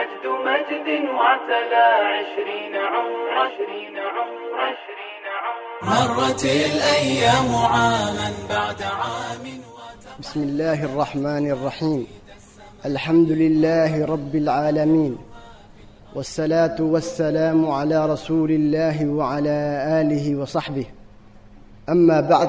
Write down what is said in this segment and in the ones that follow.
مجد مجد وعتلى عشرين عمر عشرين عمر عشرين عمر مرت الأيام عاما بعد عام بسم الله الرحمن الرحيم الحمد لله رب العالمين والصلاة والسلام على رسول الله وعلى آله وصحبه أما بعد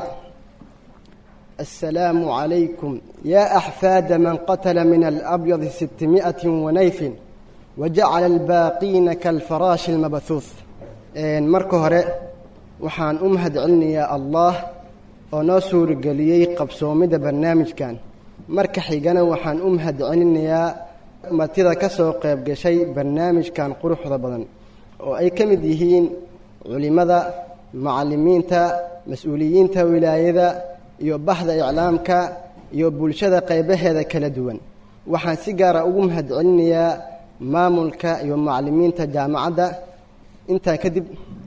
السلام عليكم يا أحفاد من قتل من الأبيض ستمائة ونيف وجعل الباقين كالفراش المبثوث marka hore waxaan u mahadcelinayaa allah oo noo suurageliyey qabsoomida barnaamijkan marka xigana waxaan u mahadcelinayaa martida ka soo qayb gashay barnaamijkan quruxda badan oo ay ka mid yihiin culimmada macallimiinta mas-uuliyiinta wilaayada iyo bahda iclaamka iyo bulshada qaybaheeda kala duwan waxaan si gaara ugu mahadcelinayaa maamulka iyo macallimiinta jaamacadda intaa kadib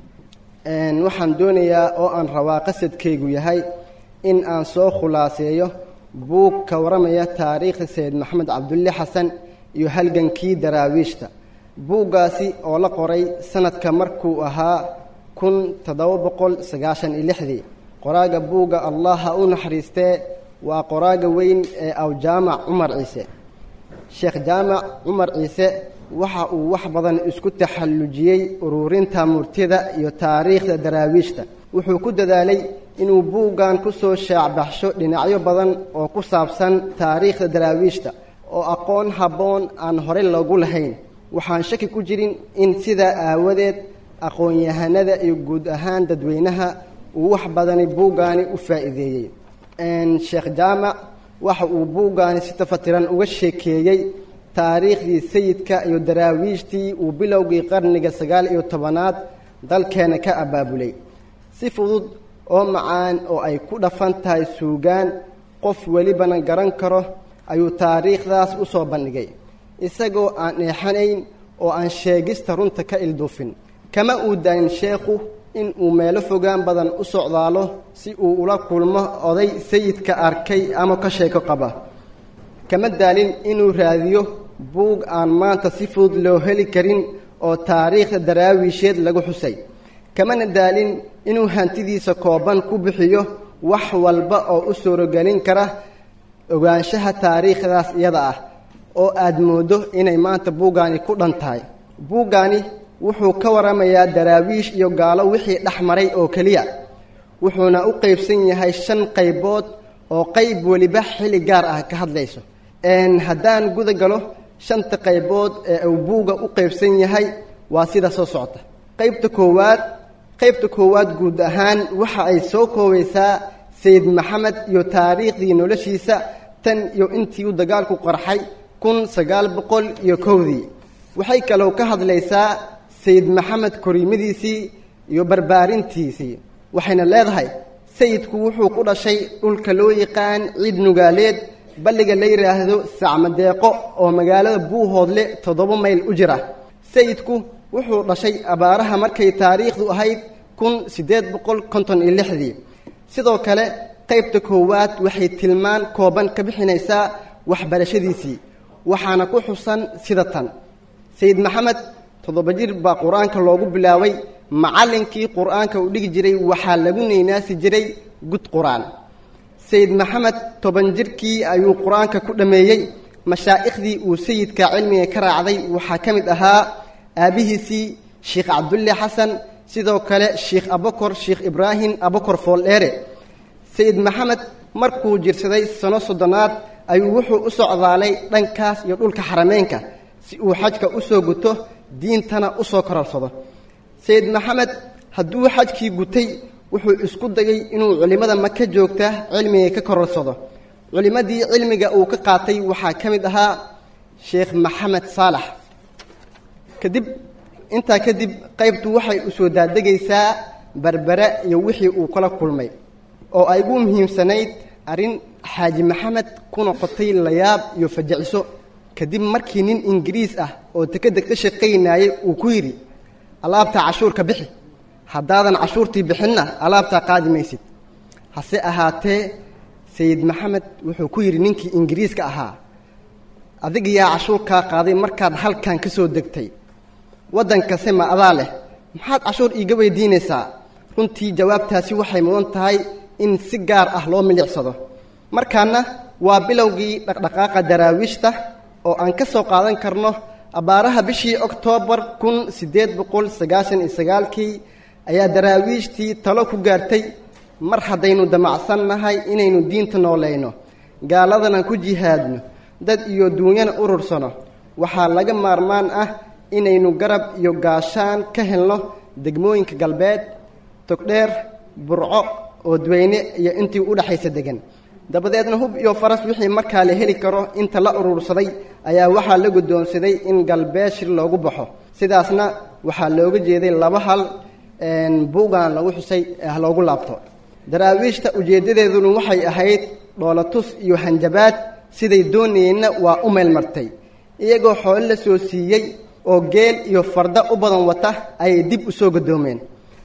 waxaan doonayaa oo aan rabaa qasadkaygu yahay in aan soo khulaaseeyo buug ka waramaya taariikhda sayid maxamed cabdulle xasan iyo halgankii daraawiishta buuggaasi oo la qoray sanadka markuu ahaa kun toddoba boqol sagaashan iyo lixdii qoraaga buugga allah ha u naxariistee waa qoraaga weyn ee awjaamac cumar ciise sheekh jaamac cumar ciise waxa uu wax badan isku taxallujiyey ururinta murtida iyo taariikhda daraawiishta wuxuu ku dadaalay inuu buuggan ku soo shaacbaxsho dhinacyo badan oo ku saabsan taariikhda daraawiishta oo aqoon habboon aan horey loogu lahayn waxaan shaki ku jirin in sidaa aawadeed aqoon-yahanada iyo guud ahaan dadweynaha uu wax badani buuggaani u faa'iideeyey sheekh jaamac waxa uu buuggaani si tafatiran uga sheekeeyey taariikhdii sayidka iyo daraawiishtii uu bilowgii qarniga sagaal iyo tobanaad dalkeena ka abaabulay si fudud oo macaan oo ay ku dhafan tahay suugaan qof welibana garan karo ayuu taariikhdaas u soo bandhigay isagoo aan eexanayn oo aan sheegista runta ka ilduufin kama uu daayin sheekhu in uu meelo fogaan badan u socdaalo si uu ula kulmo oday sayidka arkay ama ka sheeko qaba kama daalin inuu raadiyo buug aan maanta si fudud loo heli karin oo taariikhda daraawiisheed lagu xusay kamana daalin inuu hantidiisa kooban ku bixiyo wax walba oo u suuragelin kara ogaanshaha taariikhdaas iyada ah oo aad mooddo inay maanta buuggaani ku dhan tahay buuggaani wuxuu ka waramayaa daraawiish iyo gaalo wixii dhex maray oo keliya wuxuuna u qaybsan yahay shan qaybood oo qayb weliba xilli gaar ah ka hadlayso haddaan guda galo shanta qaybood ee uu buugga u qaybsan yahay waa sida soo socota qaybta koowaad qaybta koowaad guud ahaan waxa ay soo koobaysaa sayid maxamed iyo taariikhdii noloshiisa tan iyo intii uu dagaalku qarxay kun sagaal boqol iyo kowdii waxay kaloo ka hadlaysaa sayid maxamed koriimadiisii iyo barbaarintiisii waxayna leedahay sayidku wuxuu ku dhashay dhulka loo yaqaan ciid nugaaleed balliga la yidhaahdo sacmadeeqo oo magaalada buuhoodle toddoba mayl u jira sayidku wuxuu dhashay abaaraha markay taariikhdu ahayd kun siddeed boqol konton iyo lixdii sidoo kale qaybta koowaad waxay tilmaan kooban ka bixinaysaa waxbarashadiisii waxaana ku xusan sida tan sayid maxamed toddoba jir baa qur-aanka loogu bilaabay macallinkii qur-aanka uu dhigi jiray waxaa lagu neynaasi jiray gud qur-aan sayid maxamed toban jirkii ayuu qur-aanka ku dhammeeyey mashaaikhdii uu sayidka cilmiga ka raacday waxaa ka mid ahaa aabbihiisii sheikh cabdulle xasan sidoo kale sheikh abakor sheikh ibraahim abakor fooldheere sayid maxamed markuu jirsaday sano soddonaad ayuu wuxuu u socdaalay dhankaas iyo dhulka xarameenka si uu xajka u soo guto diintana u soo kororsado sayid maxamed hadduu xajkii gutay wuxuu isku dayay inuu culimmada maka joogta cilmiga ka kororsado culimmadii cilmiga uu ka qaatay waxaa ka mid ahaa sheekh maxamed saalax kadib intaa kadib qaybtu waxay u soo daadegaysaa berbere iyo wixii uu kala kulmay oo ay ugu muhiimsanayd arrin xaaji maxamed ku noqotay layaab iyo fajiciso kadib markii nin ingiriis ah oo dekedda ka shaqaynayay uu ku yidhi alaabtaa cashuurka bixi haddaadan cashuurtii bixinna alaabtaa qaadi maysid hase ahaatee sayid maxamed wuxuu ku yidhi ninkii ingiriiska ahaa adiga yaa cashuur kaa qaaday markaad halkan ka soo degtay waddankase ma adaa leh maxaad cashuur iiga weydiinaysaa runtii jawaabtaasi waxay mudan tahay in si gaar ah loo milicsado markaana waa bilowgii dhaqdhaqaaqa daraawiishta oo aan ka soo qaadan karno abbaaraha bishii oktoobar kun siddeed boqol sagaashan iyo sagaalkii ayaa daraawiishtii talo ku gaartay mar haddaynu damacsan nahay inaynu diinta noolayno gaaladana ku jihaadno dad iyo duunyana urursano waxaa laga maarmaan ah inaynu garab iyo gaashaan ka helno degmooyinka galbeed togdheer burco oodweyne iyo intii u dhexaysa degan dabadeedna hub iyo faras wixii markaa la heli karo inta la urursaday ayaa waxaa la guddoonsaday in galbeed shir loogu baxo sidaasna waxaa looga jeeday laba hal buugan lagu xusay ah loogu laabto daraawiishta ujeeddadeeduna waxay ahayd dhoolatus iyo hanjabaad siday doonayeenna waa u meelmartay iyagoo xoolo la soo siiyey oo geel iyo farda u badan wata ayay dib u soo gadoomeen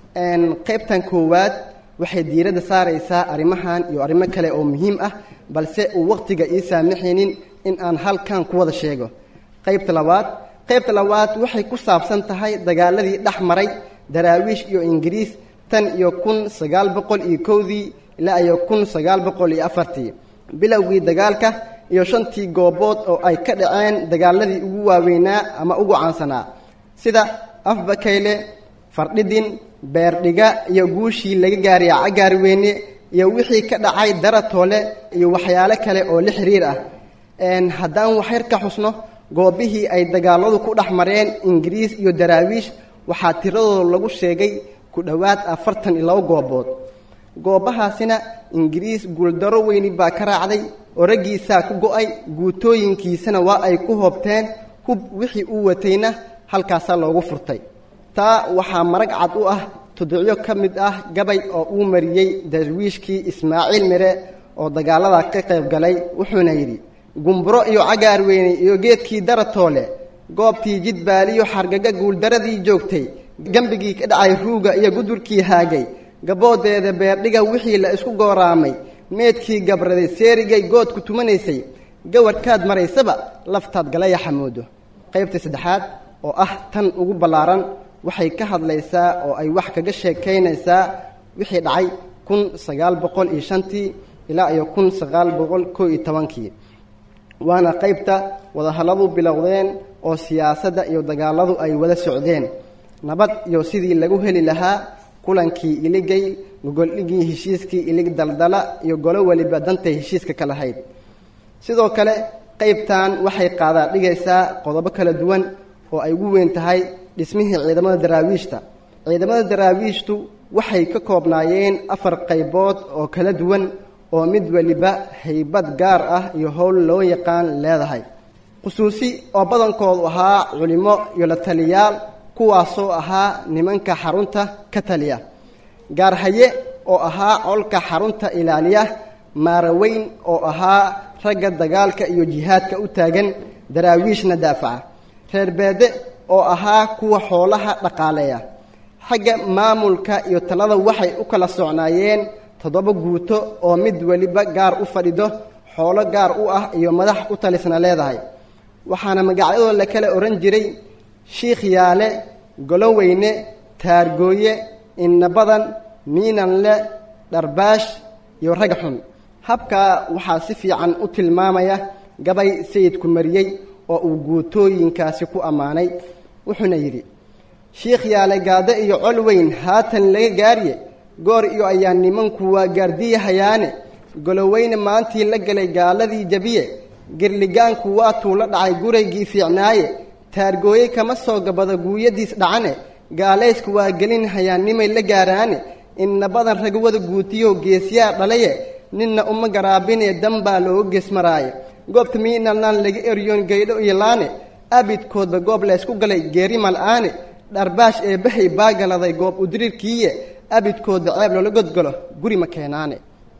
qaybtan koowaad waxay diiradda saaraysaa arrimahan iyo arrimo kale oo muhiim ah balse uu wakhtiga ii saamaxaynin in aan halkan ku wada sheego qaybta labaad qaybta labaad waxay ku saabsan tahay dagaaladii dhex maray daraawiish iyo ingiriis tan iyo kun sagaal boqol iyo kowdii ilaa iyo kun sagaal boqol iyo afartii bilowgii dagaalka iyo shantii goobood oo ay ka dhaceen dagaaladii ugu waaweynaa ama ugu caansanaa sida afbakayle fardhidin beerdhiga iyo guushii laga gaariya cagaarweyne iyo wixii ka dhacay daratoole iyo waxyaalo kale oo la xiriir ah haddaan waxyar ka xusno goobihii ay dagaaladu ku dhex mareen ingiriis iyo daraawiish waxaa tiradooda lagu sheegay ku dhowaad afartan iyo labo goobood goobahaasina ingiriis guuldaro weyni baa ka raacday oo raggiisaa ku go-ay guutooyinkiisana waa ay ku hoobteen hub wixii uu watayna halkaasaa loogu furtay taa waxaa marag cad u ah tudicyo ka mid ah gabay oo uu mariyey darwiishkii ismaaciil mire oo dagaalada ka qayb galay wuxuuna yidhi gumburo iyo cagaarweyne iyo geedkii daratoole goobtii jidbaaliyo xargaga guuldaradii joogtay gembigii ka dhacay ruuga iyo gudurkii haagay gaboodeeda beerdhiga wixii la isku gooraamay meedkii gabraday seerigay goodku tumanaysay gawarhkaad maraysaba laftaad galaya xamoodo qaybta saddexaad oo ah tan ugu ballaaran waxay ka hadlaysaa oo ay wax kaga sheekaynaysaa wixii dhacay kun sagaal boqol iyo shantii ilaa iyo kun sagaal boqol koo iyo tobankii waana qaybta wadahalladu bilowdeen oo siyaasadda iyo dagaaladu ay wada socdeen nabad iyo sidii lagu heli lahaa kulankii iligay gogoldhigii heshiiskii ilig daldala iyo golo weliba dantay heshiiska ka lahayd sidoo kale qaybtan waxay qaadaa dhigaysaa qodobo kala duwan oo ay ugu weyn tahay dhismihii ciidamada daraawiishta ciidamada daraawiishtu waxay ka koobnaayeen afar qaybood oo kala duwan oo mid weliba haybad gaar ah iyo howl loo yaqaan leedahay khusuusi oo badankoodu ahaa culimo iyo la taliyaal kuwaasoo ahaa nimanka xarunta ka taliya gaarhaye oo ahaa colka xarunta ilaaliya maaraweyn oo ahaa ragga dagaalka iyo jihaadka u taagan daraawiishna daafaca reer beede oo ahaa kuwa xoolaha dhaqaaleeya xagga maamulka iyo talada waxay u kala socnaayeen toddoba guuto oo mid weliba gaar u fadhido xoolo gaar u ah iyo madax u talisna leedahay waxaana magacyadoo la kala odhan jiray shiikh yaale goloweyne taargooye innabadan miinanle dharbaash iyo rag xun habkaa waxaa si fiican u tilmaamaya gabay sayidku mariyey oo uu guutooyinkaasi ku ammaanay wuxuuna yidhi shiikh yaale gaado iyo col weyn haatan laga gaariye goor iyo ayaa nimanku waa gaardiyahayaane goloweyne maantii la galay gaaladii jabiye girligaanku waatuu la dhacay guraygii fiicnaaye taargooye kama soo gabado guuyadiis dhacane gaalaysku waa gelin hayaannimay la gaaraane inna badan ragwada guutiyo geesyaa dhalaye ninna uma garaabinee danbaa looga geesmaraaye goobta miinalnaan laga eryoon gaydho iyo laane abidkoodba goob laysku galay geeri mal'aane dharbaash ee bahay baagaladay goob udiriirkiiye abidkoodba ceeb loola godgalo guri ma keenaane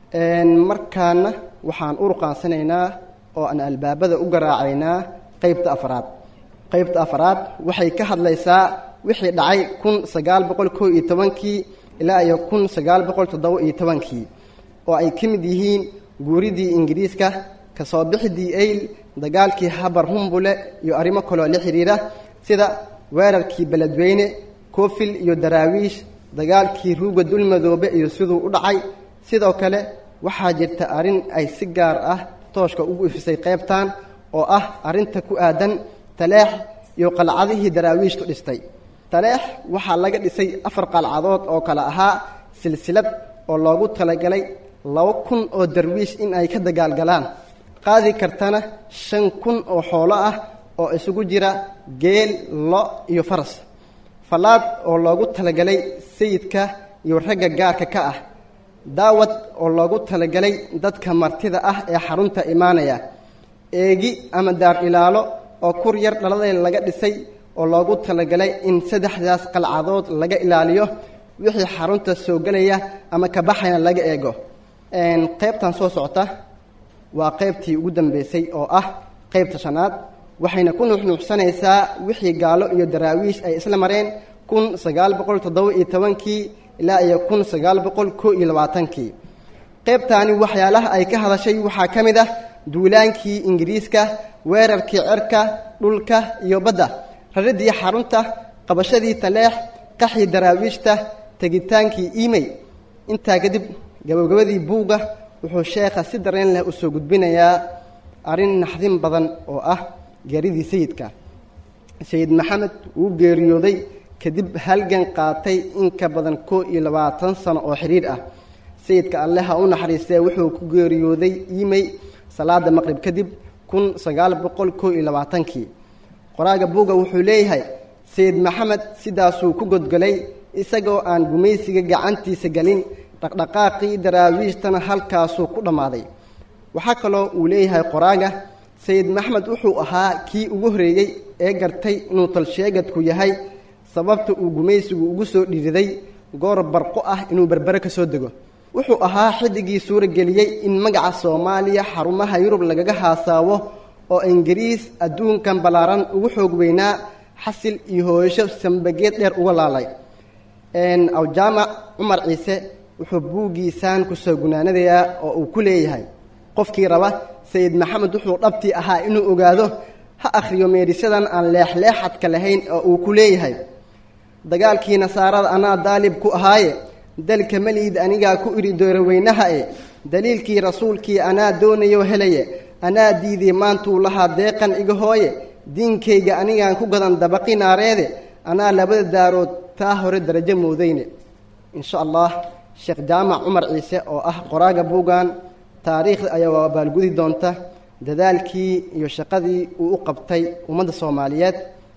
markaana waxaan u ruqaansanaynaa oo aan albaabada u garaacaynaa qaybta afraad qaybta afraad waxay ka hadlaysaa wixii dhacay kun sagaal boqol koo iyo tobankii ilaa iyo kun sagaal boqol toddoba iyo tobankii oo ay ka mid yihiin guuridii ingiriiska kasoo bixidii eyl dagaalkii habar humbule iyo arrimo kaloo la xidhiira sida weerarkii beledweyne koofil iyo daraawiish dagaalkii ruuga dulmadoobe iyo siduu u dhacay sidoo kale waxaa jirta arrin ay si gaar ah tooshka ugu ifisay qaybtan oo ah arrinta ku aadan taleex iyo qalcadihii daraawiishtu dhistay taleex waxaa laga dhisay afar qalcadood oo kale ahaa silsilad oo loogu talagalay laba kun oo darwiish in ay ka dagaalgalaan qaadi kartana shan kun oo xoolo ah oo isugu jira geel lo iyo faras fallaad oo loogu talagalay sayidka iyo ragga gaarka ka ah daawad oo loogu talagalay dadka martida ah ee xarunta imaanaya eegi ama daar ilaalo oo kur yar dhaladeed laga dhisay oo loogu talagalay in saddexdaas qalcadood laga ilaaliyo wixii xarunta soo gelaya ama ka baxayna laga eego qaybtan soo socota waa qaybtii ugu dambeysay oo ah qaybta shanaad waxayna ku nuuxnuuxsanaysaa wixii gaalo iyo daraawiish ay isla mareen kun sagaal boqol toddoba iyo tobankii ilaa iyo kun sagaal boqol koo iyo labaatankii qaybtaani waxyaalaha ay ka hadashay waxaa ka mid ah duulaankii ingiriiska weerarkii cerka dhulka iyo badda raridii xarunta qabashadii taleex qaxii daraawiishta tegitaankii imey intaa kadib gabagabadii buugga wuxuu sheekha si dareen leh u soo gudbinayaa arrin naxdin badan oo ah geeridii sayidka sayid maxamed wuu geeriyooday kadib halgan qaatay in ka badan koo iyo labaatan sano oo xidhiir ah sayidka alle ha u naxariistee wuxuu ku geeriyooday imey salaada maqrib kadib kun sagaal boqol koo iyo labaatankii qoraaga buugga wuxuu leeyahay sayid maxamed sidaasuu ku godgolay isagoo aan gumaysiga gacantiisa gelin dhaqdhaqaaqii daraawiishtana halkaasuu ku dhammaaday waxaa kaloo uu leeyahay qoraaga sayid maxmed wuxuu ahaa kii ugu horreeyey ee gartay inuu talsheegadku yahay sababta uu gumaysigu ugu soo dhiiriday goor barqo ah inuu berbere ka soo dego wuxuu ahaa xidigii suurageliyey in magaca soomaaliya xarumaha yurub lagaga haasaawo oo ingiriis adduunkan ballaaran ugu xoog weynaa xasil iyo hooyasho sambageed dheer uga laalay awjaamac cumar ciise wuxuu buuggiisaan kusoo gunaanadayaa oo uu ku leeyahay qofkii raba sayid maxamed wuxuu dhabtii ahaa inuu ogaado ha akhriyo meedhisyadan aan leexleexadka lahayn oo uu ku leeyahay dagaalkii nasaarada anaa daalib ku ahaaye dalka meliid anigaa ku idhi dooroweynaha e daliilkii rasuulkii anaa doonayo helaye anaa diiday maantuu lahaa deeqan iga hooye diinkayga anigaan ku gadan dabaqi naareede anaa labada daarood taa hore darajo moodayne insha allah sheekh jaamac cumar ciise oo ah qoraaga buuggan taariikhda ayaa abaalgudi doonta dadaalkii iyo shaqadii uu u qabtay ummadda soomaaliyeed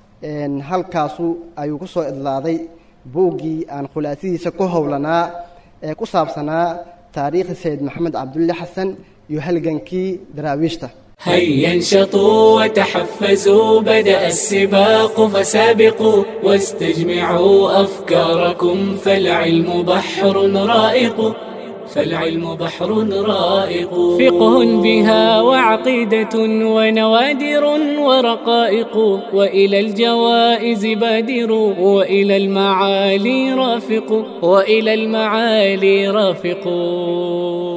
halkaasu ayuu ku soo idlaaday buuggii aan khulaasadiisa ku howlanaa ee ku saabsanaa taariikhda sayid maxamed cabdulle xasan iyo halgankii daraawiishta هيا انشطوا وتحفزوا بدأ السباق فسابقوا واستجمعوا أفكاركم فالعلم بحر رائق فالعلم بحر رائق فقه بها وعقيدة ونوادر ورقائق وإلى الجوائز بادر وإلى المعالي رافق وإلى المعالي رافق